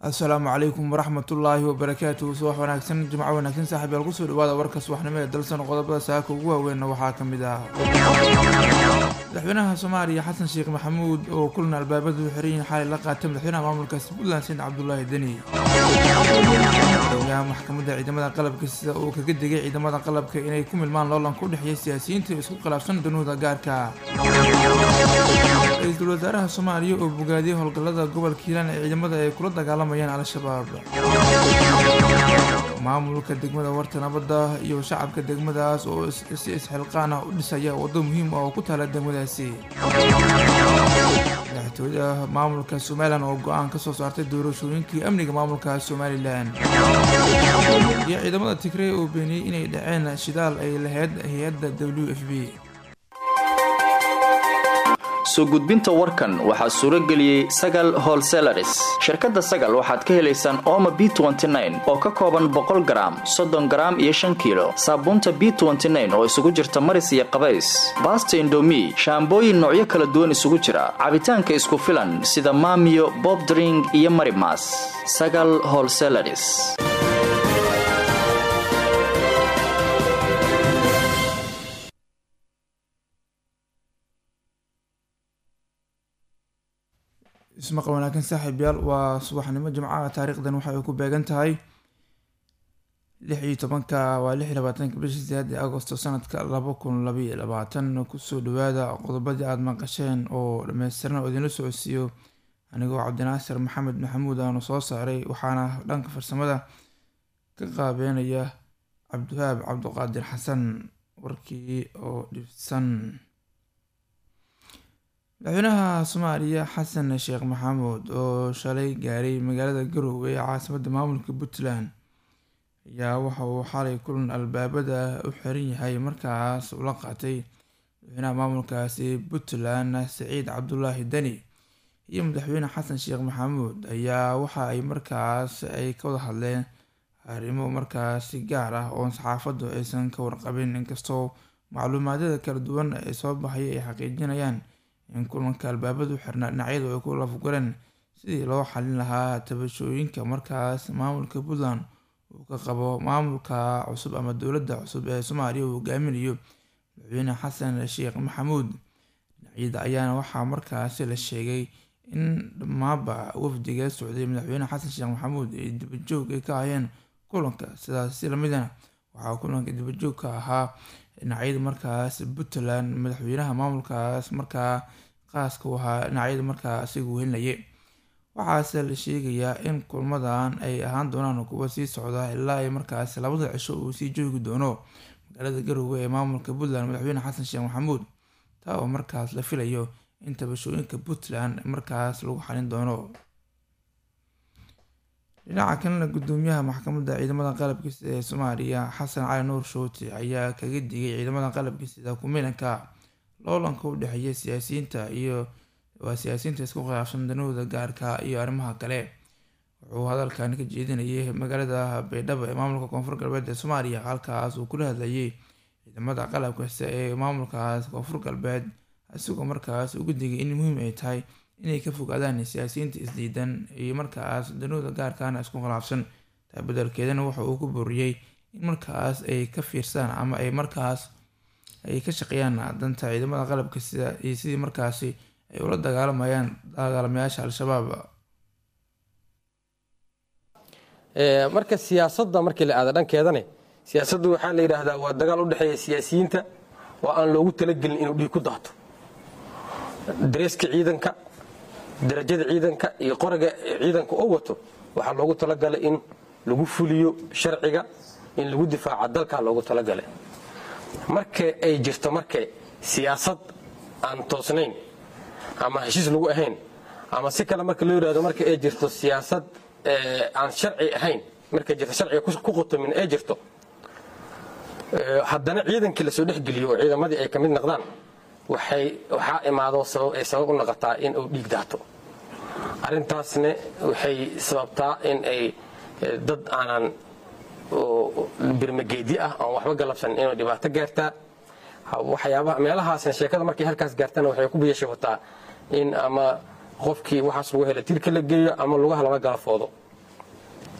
asalaamu calaykum waraxmatullaahi wabarakaatuhu subax wanaagsan jimco wanaagsan saaxiib yaal kusoo dhawaada warka subaxnimo ee dalsan qodobada saaka ugu waaweynna waxaa ka mid ah madaxweynaha soomaaliya xasan sheekh maxamuud oo kulan albaabadu u xiran yihiin xalay la qaatay madaxweynaha maamulkaasi puntland sin cabdulaahi deni madaxweynaha maxkamadda ciidamada qalabka sida uu kaga digay ciidamada qalabka inay ku milmaan loolanka u dhexeeya siyaasiyiinta isku khilaafsan danuuda gaarka ra-iisul wasaaraha soomaaliya oo bogaadiyay howlgallada gobolka hiiraan ee ciidamada ay kula dagaalamayaan al-shabaab maamulka degmada warta nabadda iyo shacabka degmadaas oo si isxilqaan ah u dhisaya waddo muhiim ah oo ku taala degmadaasi madaxtooyada maamulka somalilan oo go-aan ka soo saartay doorashooyinkii amniga maamulka somalilan iyo ciidamada tigrey oo beeniyey inay dhaceen shidaal ay lahayd hay-adda w f b soo gudbinta warkan waxaa suuro geliyey sagal holselaris shirkadda sagal waxaad ka helaysaan ooma b oo ka kooban boqol garaam soddon garaam iyo shan kiilo saabuunta b oo isugu jirta maris iyo qabays baasta indomi shaambooyin noocyo kala duwan isugu jira cabitaanka isku filan sida maamiyo bobdring iyo marimas sagal holselaris ismaqal wanaagsan saaxiib yaal waa subaxnimo jimcaha taariikhdan waxa ay ku beegan tahay lix iyo tobanka waa lix iyo labaatanka bishii sideed ee agosto sanadka laba kun labaiyo labaatan kusoo dhawaada qodobadii aada maqasheen oo dhameystiran oo idinla socodsiiyo anigoo cabdinaasir maxamed maxamuud aanu soo saaray waxaana dhanka farsamada ka qaabeynaya cabdiwahaab cabdiqaadir xasan warkii oo dhibsan madaxweynaha soomaaliya xasan sheekh maxamuud oo shalay gaaray magaalada garowe ee caasimadda maamulka puntland ayaa waxa uu xalay kulan albaabada u xiran yahay markaas ula qaatay madaxweynaha maamulkaasi puntland saciid cabdulaahi deni iyo madaxweyne xasan sheekh maxamuud ayaa waxa ay markaas ay ka wada hadleen arrimo markaasi gaar ah oon saxaafaddu aysan ka warqabin inkastoo macluumaadyada kala duwan ee soo baxaya ay xaqiijinayaan in kulanka albaabadu xirnaa dhinacyadu ay ku lafgaleen sidii loo xalin lahaa tabashooyinka markaas maamulka puntland uu ka qabo maamulka cusub ama dowladda cusub ee soomaaliya uu hogaaminayo madaxweyne xasan sheekh maxamuud dhinacyada ayaana waxaa markaasi la sheegay in dhammaanba wafdiga socday madaxweyne xasan sheekh maxamuud ay dibajoog ay ka hayeen kulanka sidaas si lamidana waxaa kulanka dibajoog ka ahaa dhinacyada markaas puntland madaxweynaha maamulkaas markaa qaaska u ahaa dhinacyada markaa isagu helinayay waxaase la sheegayaa in kulmadan ay ahaan doonaan kuwa sii socda ilaa ay markaas labada cisho uu sii joogi doono magaalada garowe ee maamulka puntland madaxweyne xasan sheekh maxamuud taa oo markaas la filayo in tabashooyinka puntland markaas lagu xalin doono dhinaca kalena gudoomiyaha maxkamadda ciidamada qalabka sida ee soomaaliya xasan cali nuur shooti ayaa kaga digay ciidamada qalabka sida kumilanka loolanka u dhexeeya siyaasiyiinta iyo waa siyaasiyiinta isku khilaafsan danahooda gaarka iyo arrimaha kale wuxuu hadalkan ka jeedinayay magaalada baydhabo ee maamulka koonfur galbeed ee soomaaliya halkaas uu kula hadlayay ciidamada qalabka sida ee maamulkaas koonfur galbeed isagoo markaas ugu digay in muhiim ay tahay inay ka fogaadaan siyaasiyiinta isdiidan iyo markaas danooda gaarkaana isku khilaafsan taa bedelkeedana waxa uu ku booriyey in markaas ay ka fiirsaan ama ay markaas ay ka shaqeeyaan danta ciidamada qalabka sida iyo sidii markaasi ay ula dagaalamayaan dagaalamayaasha al-shabaab marka siyaasadda markii la aada dhankeedane siyaasaddu waxaa la yidhaahdaa waa dagaal u dhexeeya siyaasiyiinta oo aan loogu talagelin inuu dhiig ku daato dareeska ciidanka darajada ciidanka iyo qoraga ciidanka oo wato waxaa loogu talagalay in lagu fuliyo sharciga in lagu difaaca dalkaa loogu talagalay marka ay jirto marka siyaasad aan toosnayn ama heshiis lagu ahayn ama si kale marka loo yidhahdo marka ay jirto siyaasad aan sharci ahayn markay jirto sharciga ku qotomin ay jirto haddana ciidankii lasoo dhexgeliyo oo ciidamadii ay ka mid noqdaan waxaa imaado ay sabab u noqotaa in uu dhiig daato arrintaasna waxay sababtaa in ay dad aanan birmageedi ah oon waxba galabsan inay dhibaato gaartaa waxyaabaha meelahaasna sheekada markay halkaas gaartana waxay ku biyashabataa in ama qofkii waxaas lagu hela tirka la geeyo ama lugaha lala galafoodo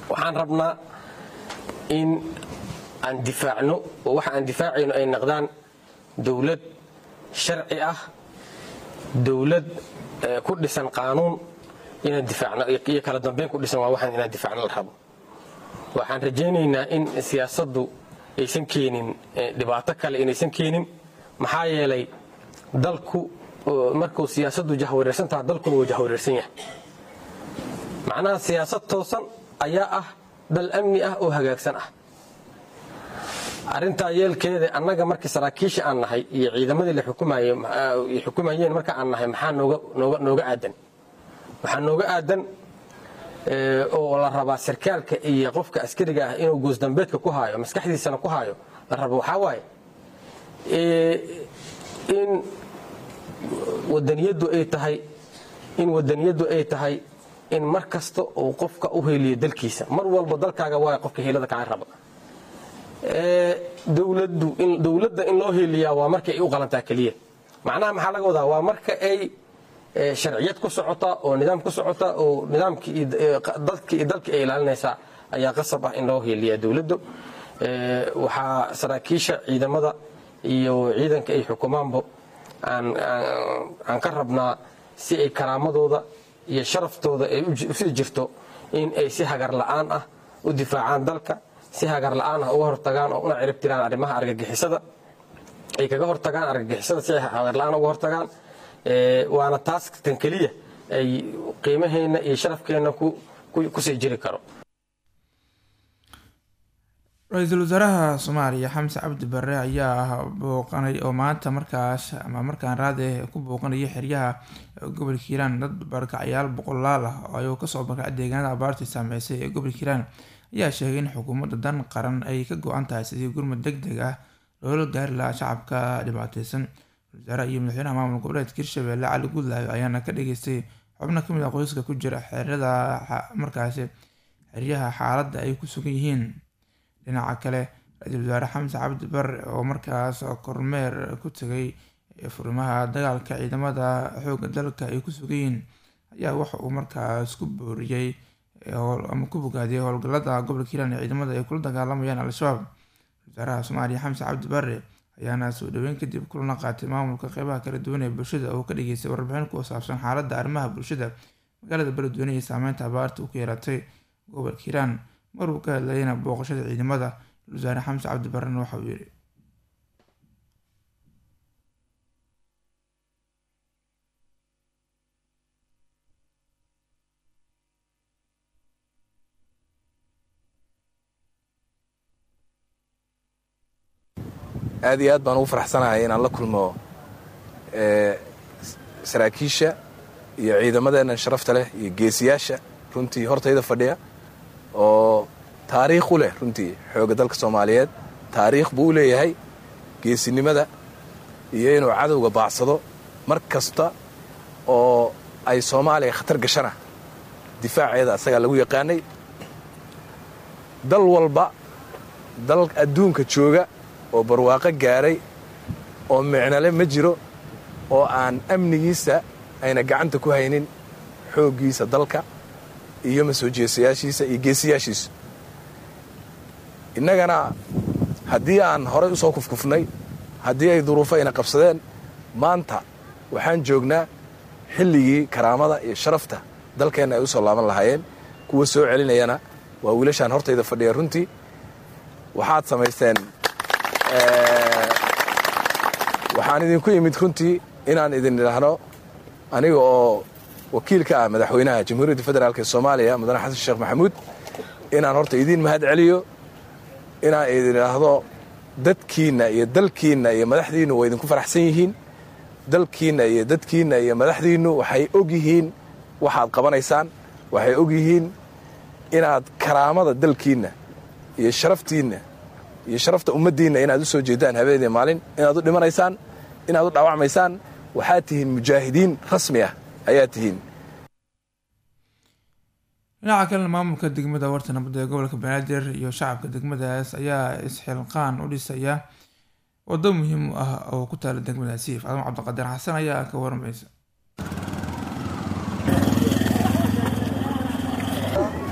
waxaan rabnaa in aan difaacno oo waxa aan difaacayno ay naqdaan dowlad sharci ah dowlad ku dhisan qaanuun inaan difaacno iyo kala dambeyn ku dhisan waa waxaan inaan difaacno la rabo waxaan rajaynaynaa in siyaasaddu aysan keenin dhibaato kale inaysan keenin maxaa yeelay dalku markuu siyaasaddu jahwareersan taha dalkuna wuu jahwareersan yahay macnaha siyaasad toosan ayaa ah dal amni ah oo hagaagsan ah arrintaa yeelkeeda annaga markii saraakiisha aan nahay iyo ciidamadii la xukumayeen marka aan nahay maxaa nooga aadan waxaa nooga aadan oo la rabaa sarkaalka iyo qofka askariga ah inuu goosdambeedka ku haayo maskaxdiisana ku haayo la rabo waxaa waaye in wadaniyaddu ay tahay in wadaniyaddu ay tahay in mar kasta uu qofka u heliyo dalkiisa mar walba dalkaaga waay qofka hiilada kaa raba dowladda in loo heliyaa waa marka ay u qalantaa keliya macnaha maxaa laga wadaa waa marka ay sharciyad ku socota oo nidaam ku socota oo nidaamkii dadkii iyo dalkii ay ilaalinaysaa ayaa qasab ah in loo heliyaa dowladdu waxaa saraakiisha ciidamada iyo ciidanka ay xukumaanba aan ka rabnaa si ay karaamadooda iyo sharaftooda ay usii jirto in ay si hagar la'aan ah u difaacaan dalka si hagar la'aan ah uga hortagaan oo una cirib tiraan arrimaha argagixisada ay kaga hortagaan argagixisada si ay hagar la'aan uga hortagaan waana taas tan keliya ay qiimaheenna iyo sharafkeenna kusii jiri karo ra-iisul wasaaraha soomaaliya xamse cabdi barre ayaa booqanay oo maanta markaas ama markaan raade ku booqanaya xeryaha gobolka hiiraan dad barkacyaal boqolaal ah oo ayuu kasoo barkacay deegaanada abaartii saameysay ee gobolka hiiraan ayaa sheegay in xukuumadda dan qaran ay ka go-an tahay sidii gurmud deg deg ah loola gaari lahaa shacabka dhibaateysan wasaaraha iyo madaxweynaha maamul goboleedka hirshabelle cali gudlaayo ayaana ka dhageystay xubno kamid ah qoyska ku jira xerada markaasi xeryaha xaaladda ay ku sugan yihiin dhinaca kale ra-iisul wasaare xamse cabdi bare oo markaas kormeer ku tegay furimaha dagaalka ciidamada xoogga dalka ay ku sugan yihiin ayaa waxa uu markaas ku booriyey ama ku bogaadiyey howlgallada gobolka hiiraan ee ciidamada ay kula dagaalamayaan al-shabaab wasaaraha soomaaliya xamse cabdi bare ayaana soo dhaweyn kadib kulana qaatay maamulka qeybaha kala duwan ee bulshada oo ka dhageystay warbixin ku saabsan xaaladda arrimaha bulshada magaalada beledweyne iyo saameynta abaarta u ku yeelatay gobolka hiiraan maruu ka hadlayana booqashada ciidamada wasaare xamse cabdi barrena waxa uu yidhi aad iyo aad baan ugu faraxsanahay inaan la kulmo saraakiisha iyo ciidamadeennan sharafta leh iyo geesiyaasha runtii hortayda fadhiya oo taariikh u leh runtii xoogga dalka soomaaliyeed taariikh buu u leeyahay geesinimada iyo inuu cadowga baacsado mar kasta oo ay soomaaliya khatar gashana difaaceeda asagaa lagu yaqaanay dal walba dal adduunka jooga oo barwaaqo gaaray oo micnale ma jiro oo aan amnigiisa ayna gacanta ku haynin xooggiisa dalka iyo masoo jeesayaashiisa iyo geesiyaashiisa innagana haddii aan horay u soo kufkufnay haddii ay duruufo ayna qabsadeen maanta waxaan joognaa xilligii karaamada iyo sharafta dalkeenna ay u soo laaban lahaayeen kuwa soo celinayana waa wiilashaan hortayda fadhiya runtii waxaad samaysteen waxaan idinku imid runtii inaan idin idhaahno aniga oo wakiil ka ah madaxweynaha jamhuuriyadda federaalk ee soomaaliya mudane xasan sheekh maxamuud inaan horta idiin mahad celiyo inaan idin idhaahdo dadkiinna iyo dalkiinna iyo madaxdiinnu waa idinku faraxsan yihiin dalkiinna iyo dadkiinna iyo madaxdiinnu waxay og yihiin waxaad qabanaysaan waxay og yihiin inaad karaamada dalkiinna iyo sharaftiinna iyo sharafta ummaddiinna inaad u soo jeedaan habeenii maalin inaad u dhimanaysaan inaad u dhaawacmaysaan waxaad tihiin mujaahidiin rasmi ah ayaa tihiin dhinaca kalena maamulka degmada warta nabadda ee gobolka banaadir iyo shacabka degmadaas ayaa isxilqaan u dhisaya waddo muhiim u ah oo ku taala degmadaasi faadimo cabdiqadir xasan ayaa ka warmaysa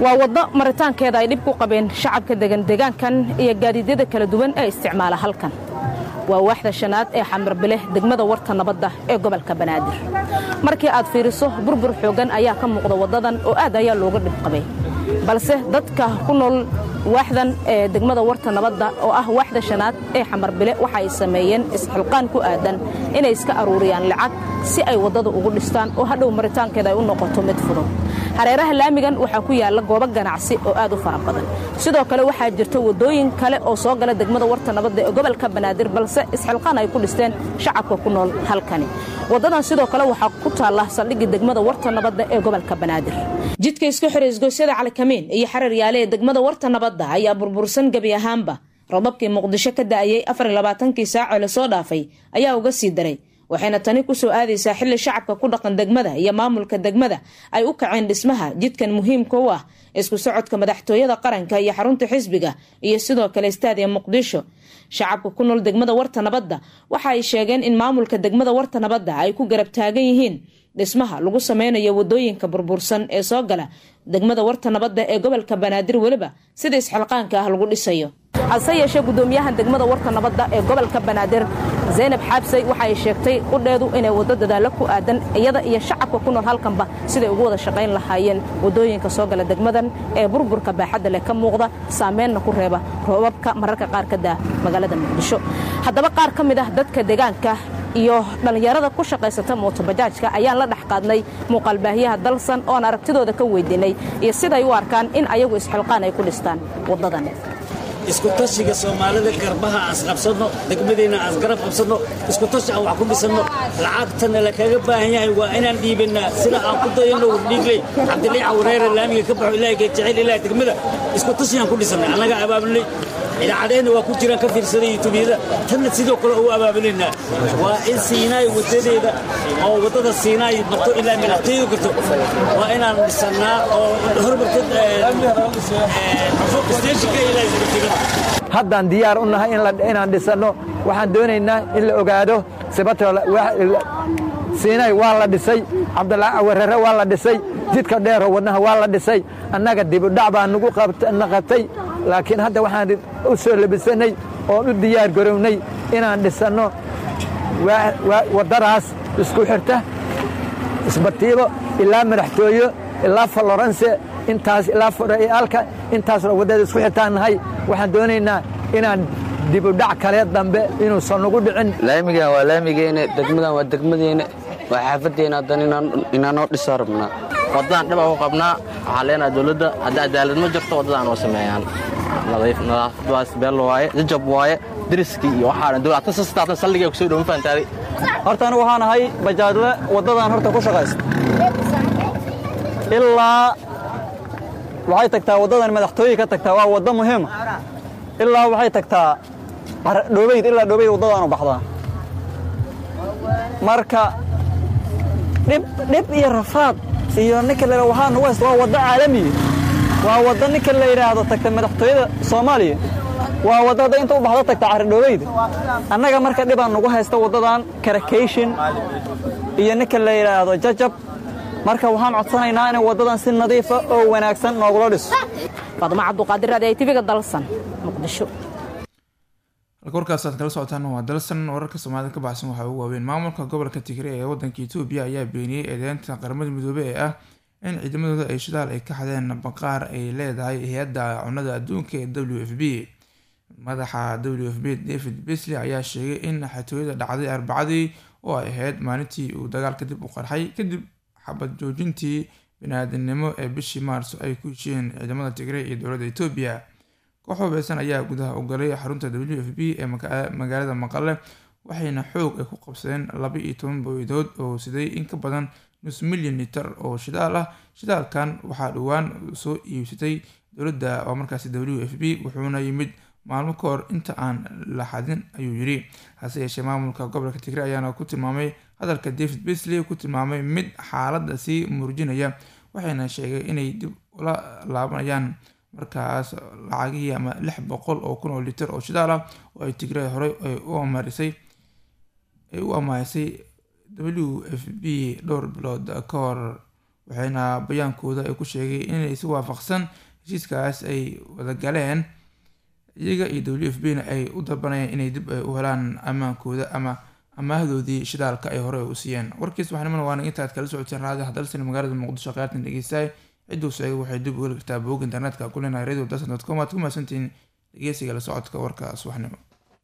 waa waddo maritaankeeda ay dhib ku qabeen shacabka degan deegaankan iyo gaadiidyada kala duwan ee isticmaala halkan waa waaxda shanaad ee xamarbile degmada warta nabadda ee gobolka banaadir markii aad fiiriso burbur xooggan ayaa ka muuqda waddadan oo aad ayaa looga dhib qabay balse dadka ku nool waaxdan ee degmada warta nabadda oo ah waaxda shanaad ee xamarbile waxa ay sameeyeen isxilqaan ku aadan inay iska aruuriyaan lacag si ay waddada ugu dhistaan oo hadhow maritaankeeda ay u noqoto mid fudud hareeraha laamigan waxaa ku yaalla goobo ganacsi oo aad u fara badan sidoo kale waxaa jirta waddooyin kale oo soo gala degmada warta nabadda ee gobolka banaadir balse isxilqaan ay ku dhisteen shacabka ku nool halkani waddadan sidoo kale waxaa ku taalla saldhiggii degmada warta nabadda ee gobolka banaadir jidka isku xira isgoysyada calikamiin iyo xarar yaale ee degmada warta nabadda ayaa burbursan gebi ahaanba robabkii muqdisho ka da'ayey afarlabaatankii saacee lasoo dhaafay ayaa uga sii daray waxayna tani ku soo aadaysaa xilli shacabka ku dhaqan degmada iyo maamulka degmada ay u kaceen dhismaha jidkan muhiimka u ah isku socodka madaxtooyada qaranka iyo xarunta xisbiga iyo sidoo kale istaadiya muqdisho shacabka ku nool degmada warta nabadda waxa ay sheegeen in maamulka degmada warta nabadda ay ku garab taagan yihiin dhismaha lagu sameynayo wadooyinka burbursan ee soo gala degmada warta nabadda ee gobolka banaadir weliba sida isxilqaanka ah lagu dhisayo hase yeeshee gudoomiyaha degmada warta nabadda ee gobolka banaadir zaynab xaabsay waxa ay sheegtay qudheedu inay waddo dadaalo ku aadan iyada iyo shacabka ku nool halkanba siday ugu wada shaqayn lahaayeen wadooyinka soo gala degmadan ee burburka baaxadda leh ka muuqda saameynna ku reeba roobabka mararka qaar ka daa magaalada muqdisho haddaba qaar ka mid ah dadka deegaanka iyo dhallinyarada ku shaqaysata mootobajaajka ayaan la dhex qaadnay muuqaalbaahyaha dalsan oon aragtidooda ka weydiinay iyo siday u arkaan in ayagu isxilqaan ay ku dhistaan waddadan isku tashiga soomaalida garbaha asqabsanno degmadeenna asgarab qabsanno isku tashi aan wax ku dhisanno lacagtana la kaga baahan yahay waa inaan dhiibannaa sida aan ku dayanno wardhiigley cabdilii cawreere laamiga ka baxo ilaahay ka jecel ilaah degmada isku tashigaan ku dhisannay annaga abaabulnay idaacadeenna waa ku jiraan ka fiirsaday yutubiyada tanna sidoo kale ugu abaabulaynaa waa in siinaay wadadeeda oo waddada siinaay marto ilaa madaxtooyadu karto waa inaan dhisannaa oo hormartad steeshinka ilaa isbatiga haddaan diyaar u nahay inaan dhisanno waxaan doonaynaa in la ogaado sibatoo siinay waa la dhisay cabdilaahi awarare waa la dhisay jidka dheero wadnaha waa la dhisay annaga dibudhac baa na qabtay laakiin hadda waxaan u soo labisannay oon u diyaar garownay inaan dhisanno waddadaas isku xirta isbatiibo ilaa madaxtooyo ilaa falorense intaas ilaa fodhayaalka intaasoo waddada isku xirtaan nahay waxaan doonaynaa inaan dibudhac kale dambe inuusan nagu dhicin laamigan waa laamigeena degmadan waa degmadeena waa xaafaddeena haddana inaanoo dhisaa rabnaa waddadan dhibaa ku qabnaa waxaa leenaha dowladda hadda cadaalad ma jirto waddadan oo sameeyaan nadaafadwaas beel waaye jajab waaye deriskii iyo waxaana dowlata sastaatan saldhiga kusoo dhowan faantaaday horta anigu waxaan ahay bajaajle waddadan horta ku shaqaysta ilaa waxay tagtaa waddadan madaxtooye ka tagtaa waa waddo muhiima ilaa waxay tagtaa dhoobayd ilaa dhoobayd waddadaanu baxdaa marka dhib iyo rafaad iyo ninka la waxaa nagu haysta waa waddo caalamiya waa waddo ninka la yidhaahdo tagta madaxtooyada soomaaliya waa waddo hadda inta u baxdo tagta caridhoobeyda annaga marka dhibaan nagu haysta waddadan karakeyshin iyo ninka la yidhaahdo jajab marka waxaan codsanaynaa inay waddadan si nadiifa oo wanaagsan noogula dhiso faadma cabduqaadir raadi ay tiviga dalsan muqdisho halka warkaas aad kala socotaan waa dalsan wararka soomaalida ka baxsan waxaa ugu waaweyn maamulka gobolka tigre ee wadanka etoobiya ayaa beeniyey eedeynta qaramada midoobey ee ah in ciidamadooda ay shidaal ay ka xadeen baqaar ay leedahay hay-adda cunada adduunka ee w f b madaxa w f b david besley ayaa sheegay in xatooyada dhacday arbacadii oo ay ahayd maalintii uu dagaalka dib u qarxay kadib xabad joojintii bini-aadamnimo ee bishii maarso ay ku heshiyeen ciidamada tigray iyo dowladda etoobiya koox hubeysan ayaa gudaha u galay xarunta w f b ee magaalada maqale waxayna xoog ay ku qabsadeen laba iyo toban booydood oo siday in ka badan nus milyan litar oo shidaal ah shidaalkan waxaa dhowaan soo iibsatay dowladda oo markaasi w f b wuxuuna yimid maalmo ka hor inta aan la xadin ayuu yiri hase yeeshee maamulka gobolka tigre ayaana ku tilmaamay hadalka david besley ku tilmaamay mid xaaladda sii murjinaya waxayna sheegay inay dib ula laabanayaan markaas lacagihii ama lix boqol oo kun oo litir oo shidaal ah oo ay tigre horey ay u amarisay ay u amaahisay w f b dhowr bilood ka hor waxayna bayaankooda ay ku sheegay inay si waafaqsan heshiiskaas ay wada galeen iyaga iyo w f b na ay u dalbanayaan inay dib ay u helaan ammaankooda ama amaahdoodii shidaalka ay hore u siiyeen warkiis waxnimana waana intaad kala socoteen raadi hadalsan magaalada muqdisho qaartan dhegeystaay cidduu sheegay waxay dib u heli kartaa boog internetka kulena radio dasan dot com aad ku mahadsantihiin dhegeysiga la socodka warka subaxnimo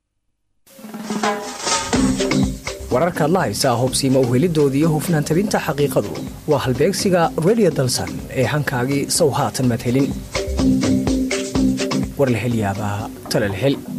wararkaad la haysaa hubsiima uhelidoodii hufnaan tabinta xaqiiqadu waa halbeegsiga radio dalsan ee hankaagii sow haatan maad helin war la hel yaabaa tala la hel